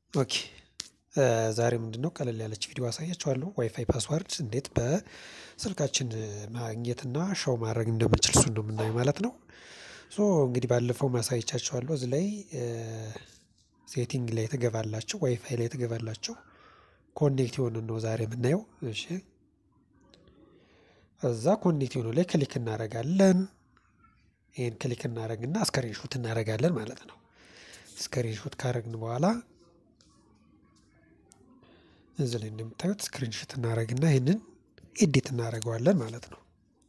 ኦኬ ዛሬ ምንድነው ቀለል ያለች ቪዲዮ አሳያችኋለሁ ዋይፋይ ፓስዋርድ እንዴት በስልካችን ማግኘትና ሾው ማድረግ እንደምንችል እሱን ነው የምናየው ማለት ነው። ሶ እንግዲህ ባለፈው አሳይቻችኋለሁ እዚህ ላይ ሴቲንግ ላይ ትገባላችሁ ዋይፋይ ላይ ትገባላችሁ ኮኔክት የሆነን ነው ዛሬ የምናየው እሺ እዛ ኮኔክት የሆነው ላይ ክሊክ እናደርጋለን ይሄን ክሊክ እናደርግና ስክሪን ሾት እናደርጋለን ማለት ነው። ስክሪን ሾት ካደረግን በኋላ እዚህ ላይ እንደምታዩት ስክሪን ሾት እናደርግና ይህንን ኤዲት እናደርገዋለን ማለት ነው።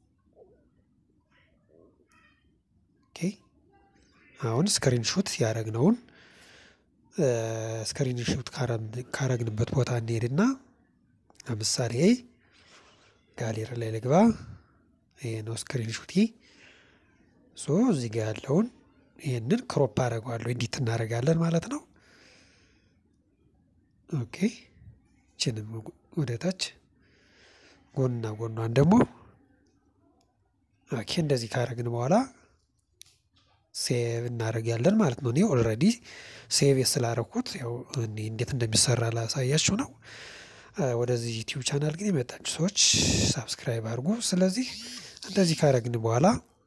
ኦኬ አሁን ስክሪን ሾት ያደረግነውን ስክሪን ሾት ካረግንበት ቦታ እንሄድና ለምሳሌ ጋሌሪ ላይ ልግባ። ይሄ ነው ስክሪን ሾቴ። ሶ እዚህ ጋር ያለውን ይህንን ክሮፕ አደርገዋለሁ ኤዲት እናደርጋለን ማለት ነው። ኦኬ ይችንም ወደ ታች ጎንና ጎኗን ደግሞ ኦኬ እንደዚህ ካደረግን በኋላ ሴቭ እናደርጋለን ማለት ነው። እኔ ኦልሬዲ ሴቭ ስላደረኩት ያው እኔ እንዴት እንደሚሰራ ላሳያችሁ ነው። ወደዚህ ዩቲዩብ ቻናል ግን የመጣችሁ ሰዎች ሳብስክራይብ አድርጉ። ስለዚህ እንደዚህ ካደረግን በኋላ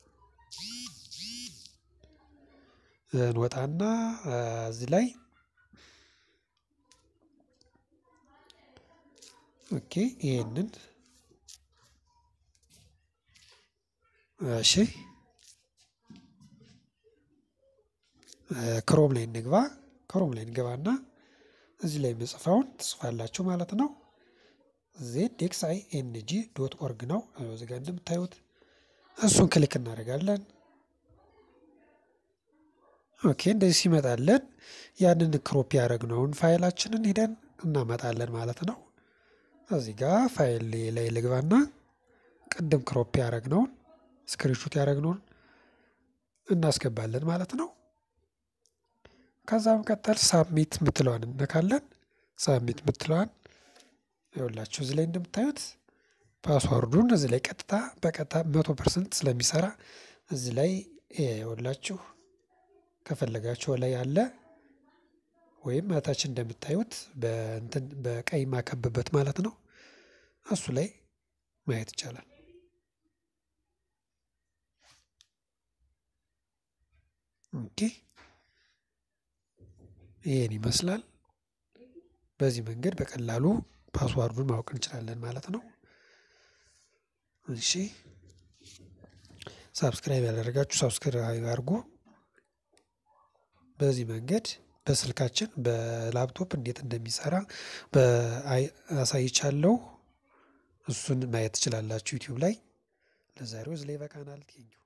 እንወጣና እዚህ ላይ ኦኬ ይሄንን እሺ ክሮም ላይ እንግባ። ክሮም ላይ እንገባና እዚህ ላይ የምጽፈውን ትጽፋላችሁ ማለት ነው። ዜድ ኤክስ አይ ኤን ጂ ዶት ኦርግ ነው እዚህ ጋር እንደምታዩት እሱን ክሊክ እናደርጋለን። ኦኬ እንደዚህ ሲመጣለን ያንን ክሮፕ ያደረግነውን ፋይላችንን ሂደን እናመጣለን ማለት ነው። እዚህ ጋር ፋይል ላይ ልግባና ቅድም ክሮፕ ያደረግነውን ስክሪንሾት ያደረግነውን እናስገባለን ማለት ነው። ከዛ መቀጠል ሳብሚት ምትለዋን እነካለን። ሳብሚት ምትለዋን ይኸውላችሁ እዚህ ላይ እንደምታዩት ፓስዋርዱን እዚህ ላይ ቀጥታ በቀጥታ መቶ ፐርሰንት ስለሚሰራ እዚህ ላይ ይኸውላችሁ ከፈለጋችሁ ላይ አለ ወይም እታች እንደምታዩት በእንትን በቀይ ማከብበት ማለት ነው። እሱ ላይ ማየት ይቻላል። ኦኬ ይሄን ይመስላል። በዚህ መንገድ በቀላሉ ፓስዋርዱን ማወቅ እንችላለን ማለት ነው። እሺ ሳብስክራይብ ያላደረጋችሁ ሳብስክራይብ አድርጉ። በዚህ መንገድ በስልካችን በላፕቶፕ እንዴት እንደሚሰራ አሳይቻለሁ። እሱን ማየት ትችላላችሁ ዩቲዩብ ላይ። ለዛሬው እዚህ ላይ ይበቃናል። ቴንኪው